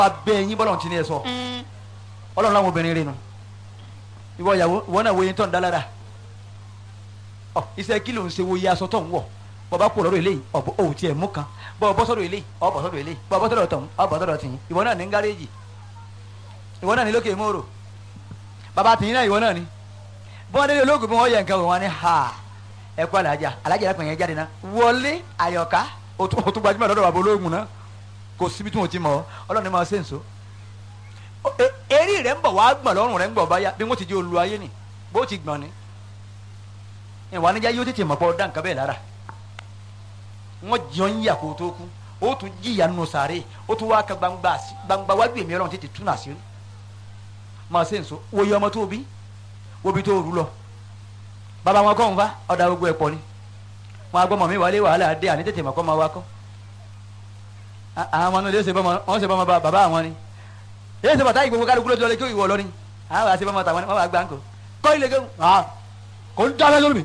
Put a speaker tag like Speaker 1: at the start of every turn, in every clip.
Speaker 1: abẹ́ yín bọ́lọ̀ tí ní ẹ sọ ọlọ́run láwọn obìnrin rẹ nu ìwọ ìyàwó ìwọ náà wo yín tó ń dá lára ọ iṣẹ́ kí ló ń ṣe wo iye aṣọ tó ń wọ̀ bọ́ bá kú lọ́dọ̀ eléyìí ọ̀bọ òun tiẹ̀ mú kan bọ́ bọ́ sọ́dọ̀ eléyìí ọ̀ bọ́ sọ́dọ̀ eléyìí bọ́ bọ́ sọ́dọ̀ tọ̀hún ọ̀ bọ́ sọ́dọ̀ tìyín ìwọ náà ní gáréèjì ìwọ náà ní lókè mòrò bàbá tìyín náà ìwọ náà ní bọ́n délé olóògùn bí wọ́n yẹ nǹkan wọn ni ha ẹ kú alájà alájà yẹn pẹ̀yẹ jáde náà wọlé àyọ̀ká o tún o tún gbajúmọ̀ lọ́dọ̀ bàbá olóògùn náà kò síbi tí wọ́n ti mọ̀ ọ́ ọlọ́run ní máa ṣe nso eré rẹ̀ ń bọ̀ wá gbọ̀n lọ́rùn rẹ̀ ń bọ̀ báyà bí wọ́n ti di olú ayé ni bó ti gbọ̀n ni ìwà níjà yóò tètè mọ̀ pọ̀ dá nǹkan bẹ́ẹ̀ lára wọ́n jọ ń yà kó tó kú ó tún jìyà nù sàárè ó tún wá ka gbangba sí- gbangba wájú èmi ọlọ́run tètè tún àṣírí máa ṣe nso wòye ọmọ tó bí wóbi tó rú lọ bàbá wọn kọ́ ń fa ọ̀dà gbogbo ẹ̀ pọ̀ ni wọn agbọ́mọ mi wálé wàhálà dé àní tètè mọ̀ kọ́ máa wá kọ́ À- àwọn ọmọ náà lè ṣe bọ́mọ wọn ṣe bọ́mọ bá- bàbá àwọn ni yéé ṣe bàtà ìgbòho kálukú lójú ọlẹ́ kí ìwọ lọ ni àwọn àṣẹ bọ́mọ tàwọn ni wọn bá gbà ń kọ kọ́ ilé gẹ́gùn ah kò ń dábẹ́ lórí mi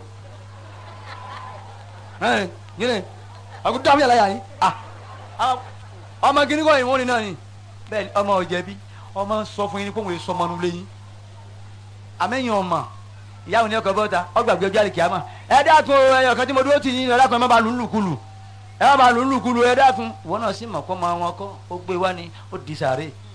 Speaker 1: ẹ̀ yín ni àkó dábẹ́ yàrá yàrá yín ah àwọn- ọmọ gíní kọ́ ìwọ́n ni náà ni bẹ́ẹ̀ ni ọmọ ọ̀jẹ̀bi ọmọ sọ fún yín ní kóhùn èso ọmọ nulẹ̀ yín àmẹ́yìn ọmọ ìyá òní ọkọ̀ bọ́ta ọgbàgbé ọjọ́ àlèkè àmọ́ ẹ dákun ẹyọ kan tí mo dúró tì yín ẹ dákun ẹ má ba lù ú lùkulù ẹ má ba lù ú lùkulù ẹ dákun ìwọ náà sì mọ̀ kọ́ ọmọ wọn kọ́ ó gbé wá ni ó di sàárè